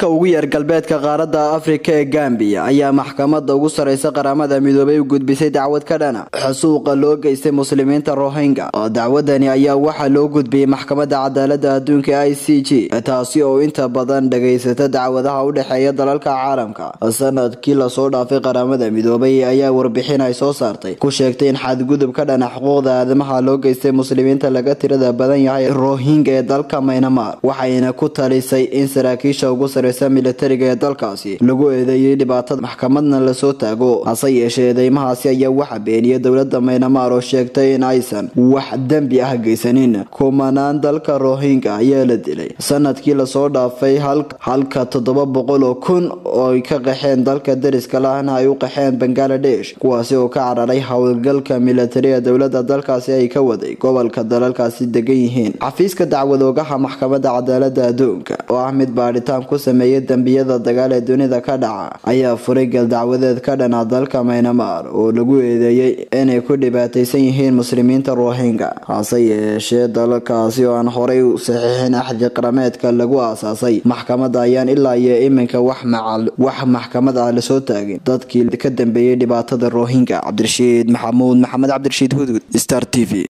ugu yar galbeedka qaaradda afrika ee gambiya ayaa maxkamada ugu sareysa qaramada midoobay u gudbisay dacwad ka dhana xasuuqa loo geystay muslimiinta rohingya oo dacwadani ayaa waxaa loo gudbiyey maxkamada cadaalada adduunka i c g taasi oo inta badan dhageysata dacwadaha u dhexeeya dalalka caalamka sanadkii lasoo dhaafay qaramada midoobay ayaa warbixin ay soo saartay ku sheegtay in xadgudub ka dhana xuquuqda aadamaha loo geystay muslimiinta laga tirada badan yahay rohingya ee dalka maynamar waxayna ku talisay in saraakiisha ugu sareysa militariga ee dalkaasi lagu eedeeyey dhibaatada maxkamadna lasoo taago hase yeeshee eedeymahaasi ayaa waxa beeniyay dowlada maynamar oo sheegtay in aysan wax dembi ah geysanin kumanaan dalka rohingya ayaa la dilay sanadkii lasoo dhaafay halka toddoba boqol oo kun ooy ka qaxeen dalka dariska lahna ay u qaxeen bangaladesh kuwaasi oo ka cararay howlgalka militari ee dowlada dalkaasi ay ka waday gobolka dalalkaasi degan yihiin xafiiska dacwadoogaha maxkamada cadaalada adduunka oo ah mid baadhitaan ku sameeyay dembiyada dagaal ee dunida ka dhaca ayaa furay galdacwadeed ka dhana dalka maynamar oo lagu eedeeyey inay ku dhibaataysan yihiin muslimiinta rohingya hase yeeshee dalalkaasi oo aan horay u saxiixin axdi qarameedka lagu aasaasay maxkamada ayaan ilaa iyo iminka wax maxkamad ah lasoo taagin dadkii ka dambeeyey dhibaatada rohingya cabdirashiid maxamuud maxamed cabdirashiid hudud star t v